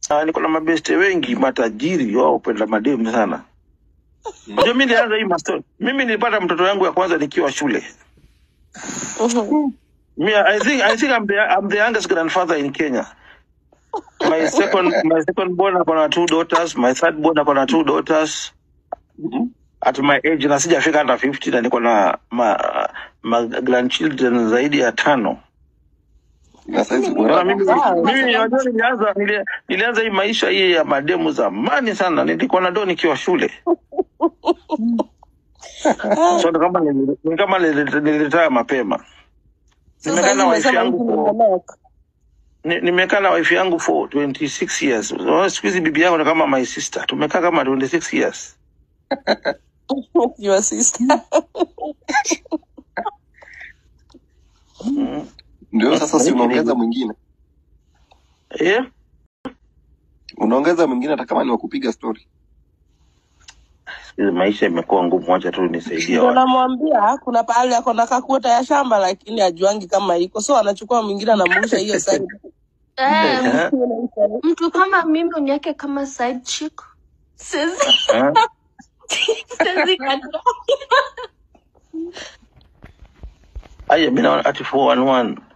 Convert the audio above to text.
Ah, niko na mabeste wengi matajiri wao upenda mademu sana. Ndio mimi nilianza hii mastori. Mimi nilipata mtoto wangu ya kwanza nikiwa shule. Mhm. Me, I think I think I'm the I'm the youngest grandfather in Kenya. My second my second born ako na two daughters, my third born ako na two daughters. At my age na sijafika hata 50 na niko na ma, ma grandchildren zaidi ya tano. na saizi Unaona bora mimi Wow. mimi unajua nilianza nili- nilianza hii maisha hii ya mademu zamani sana. Nilikuwa na do nikiwa shule. So ni kama nili- ni kama nili- niliretire mapema. Sasa Nimekaa hivi na wife umesema yangu hivi for nimelock. ni- nimekaa na wife yangu for 26 years. Unaona siku hizi bibi yangu ni kama my sister. Tumekaa kama 26 years. Your sister. Mm. ndio sasa, si Naishi unaongeza hivyo. mwingine, Eh? unaongeza mwingine hata kama ni wa kupiga story. Siku hizi maisha imekuwa ngumu, wacha tu nisaidie Ndio watu. namwambia kuna pahali ako na kakuota ya shamba lakini ajuangi kama iko, so anachukua mwingine anamrusha hiyo side. Eh, Eh? mtu kama mimi uniweke kama side chick. Siwezi Eh? siwezi kataa. Aya, mimi naona ati 411